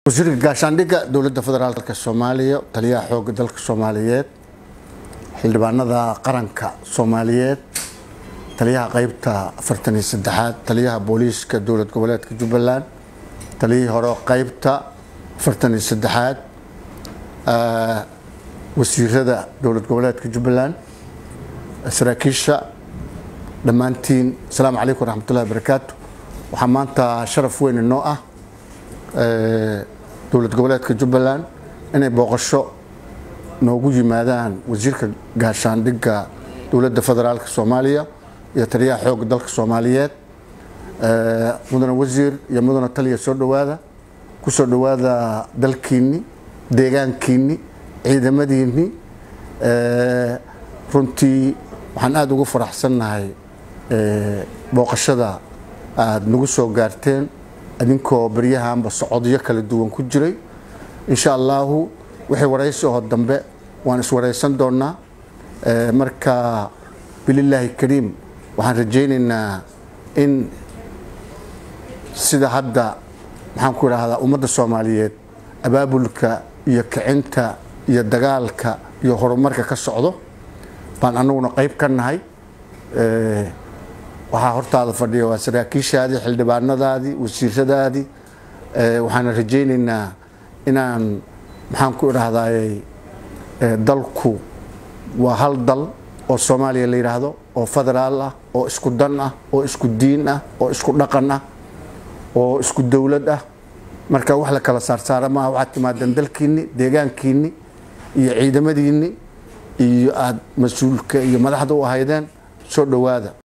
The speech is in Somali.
wasiirka gaashaandhigga dowladda federaalk soomaaliya taliyaha xoogga dalka soomaaliyeed xildhibaanada qaranka soomaaliyeed taliyaha qeybta afartan iyo saddexaad taliyaha booliiska dowlad goboleedka jubbaland taliyihii hore qeybta afartan iyo saddexaad wasiirada dowlad goboleedka jubbaland saraakiisha dhammaantiin asalaamu calaykum waraxmatullahi wabarakaatu waxaa maanta sharaf weyn inoo ah dowlad goboleedka jubbaland inay booqasho noogu yimaadaan wasiirka gaashaandhigga dowladda federaalk soomaaliya iyo taliyaha xoogga dalka soomaaliyeed mudane wasiir iyo mudane taliya soo dhowaada ku soo dhowaada dalkiinni deegaankiinni ciidamadiinni runtii waxaan aada ugu faraxsannahay booqashada aada nagu soo gaarteen idinkoo baryahanba socodyo kala duwan ku jiray insha allahu wixii waraysi oo dambe waan iswaraysan doonaa marka bililaahi kariim waxaan rajaynaynaa in sida hadda maxaan ku idhaahdaa ummadda soomaaliyeed abaabulka iyo kicinta iyo dagaalka iyo horumarka ka socdo baan anaguna qayb ka nahay waxaa hortaada fadhiya waa saraakiishaadii xildhibaanadaadii wasiiradaadii waxaana rajaynaynaa inaan maxaan ku idhahdayy dalku waa hal dal oo soomaaliya la yidhaahdo oo federaal ah oo isku dan ah oo isku diin ah oo isku dhaqan ah oo isku dowlad ah marka wax la kala saarsaara maaha waxaad timaadeen dalkiinni deegaankiinni iyo ciidamadiinni iyo aada mas-uulka iyo madaxda u ahaydeen soo dhowaada